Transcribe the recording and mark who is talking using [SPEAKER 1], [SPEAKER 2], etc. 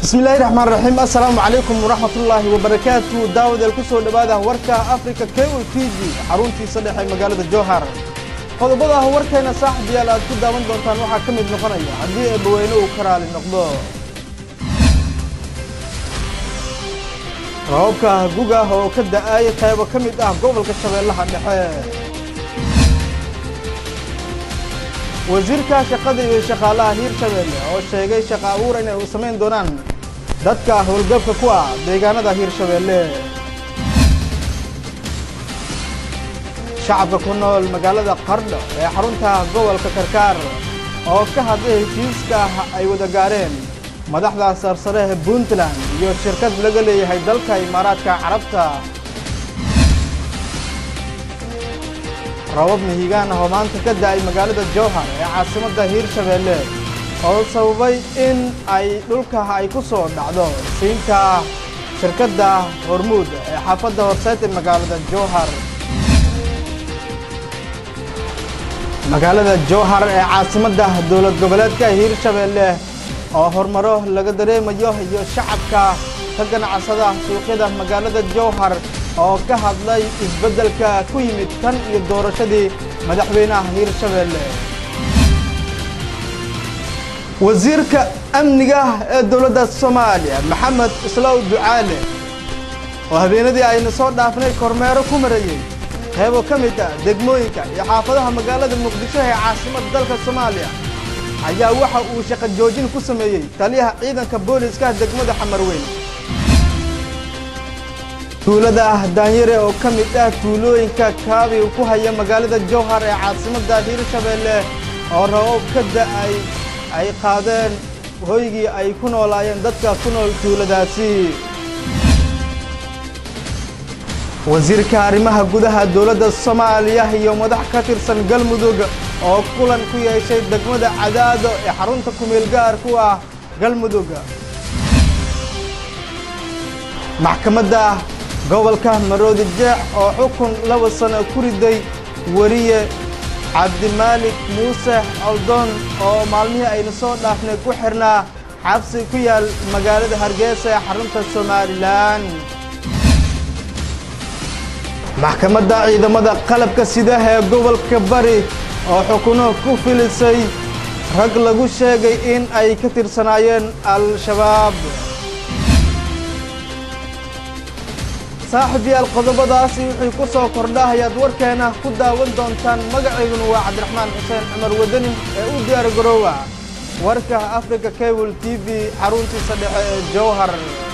[SPEAKER 1] bismillaahi raxmaan raxiim assalaamu calaykum waraxmatullaahi wabarakaatu daawadeel ku soo dhowaada warka africa cable t v xaruntiisa dhexe magaalada jowhar qodobada warkeena saaxib yaal aad ku daawan doontaan waxaa ka mid noqonaya haddii eebbaweyne uu ka raali noqdo rababka guga oo ka da'ay qaybo ka mid ah gobolka shabeellaha dhexe wasiirka shaqada iyo shaqaalaha hiirshabeelle oo sheegay shaqa abuur inay u samayn doonaan dadka howlgabka ku ah deegaanada hiirshabeelle shacabka ku nool magaalada qardho ee xarunta gobolka karkaar oo ka hadlay heshiiska ay wada gaareen madaxda sarsare ee puntland iyo shirkad laga leeyahay dalka imaaraadka carabta rabab mihigaan ah oo maanta ka da'ay magaalada jowhar ee caasimadda hiirshabeelle oo sababay in ay dhulka ay ku soo dhacdo siinta shirkadda hormuud ee xaafadda horseed ee magaalada jowhar magaalada jowhar ee caasimadda dowlad goboleedka hiirshabeelle oo horumaro laga dareemayo iyo shacabka ka ganacsada suuqyada magaalada jowhar oo ka hadlay isbeddelka ku yimid tan iyo doorashadii madaxweynaha hiirshabeelle wasiirka amniga ee dowladda soomaaliya maxamed islaw ducaale oo habeenadii aynu soo dhaafnay kormeero ku marayey qaybo ka mid ah degmooyinka iyo xaafadaha magaalada muqdisho ee caasimadda dalka soomaaliya ayaa waxa uu shaqo joojin ku sameeyey taliyaha ciidanka booliska degmada xamarweyn tuulada daanyare oo ka mid ah tuulooyinka kaabi ku haya magaalada jowhar ee caasimadda hiirshabeelle oo rabab ka da'ay ay qaadeen hoygii ay ku noolaayeen dadka ku nool tuuladaasi wasiirka arrimaha gudaha dowladda soomaaliya iyo madax ka tirsan galmudug oo kulan ku yeeshay degmada cadaado ee xarunta kumeel gaar ku ah galmudug maxkamadda gobolka maroodi jeex oo xukun laba sano ku riday weriye cabdimaalik muuse coldoon oo maalmihii aynu soo dhaafnay ku xirnaa xabsi ku yaal magaalada hargeysa ee xarunta somalilan maxkamadda ciidamada qalabka sida ee gobolka bari oo xukuno ku filisay rag lagu sheegay in ay ka tirsanaayeen al-shabaab saaxib yaal qodobadaasi wixii ku soo kordha ayaad warkeena ku daawan doontaan magacayduna waa cabdiraxmaan xuseen cumar wadani ee u diyaar garoowa warka africa cable t v xaruntiisa dhexe ee jowhar